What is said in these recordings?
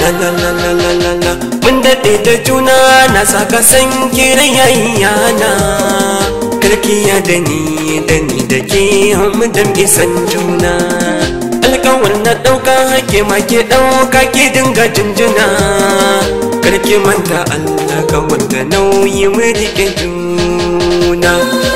la la la la la la la mun daɗe da juna na saka san kiran yayana karkiya da ni da ni da ke mu dan isan juna alkawar na ɗauka hake ma ke ɗauka ke dinga jinjina karki manta Allah ka wanda nauyi mu rike juna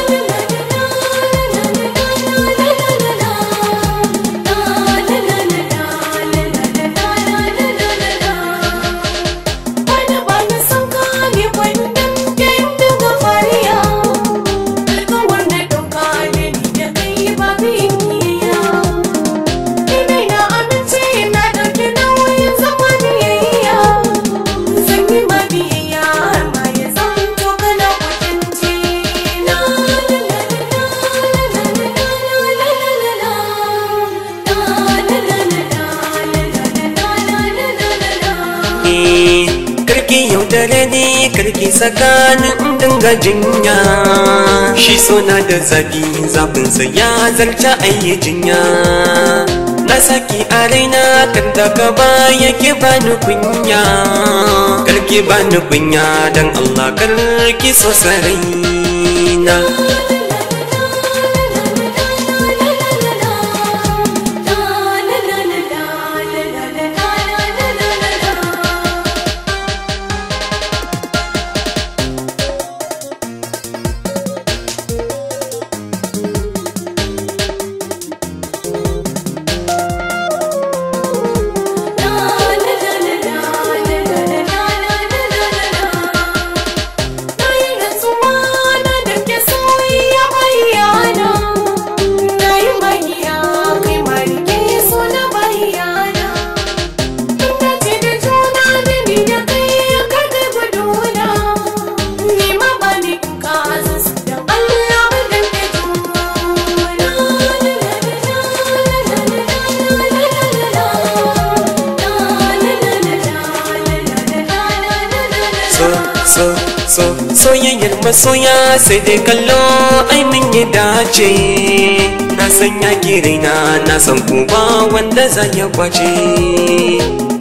karki yaudare ne karki tsakanin dinga jinya shi sona da zafi zafinsa ya zarta ayi jinya na saki a raina kan daga baya ke bani kunya karki bani kunya dan Allah karki so saraina so so soyayyar masoya sai dai kallo ai mun yi dace na san ya raina na san kuma wanda za ya kwace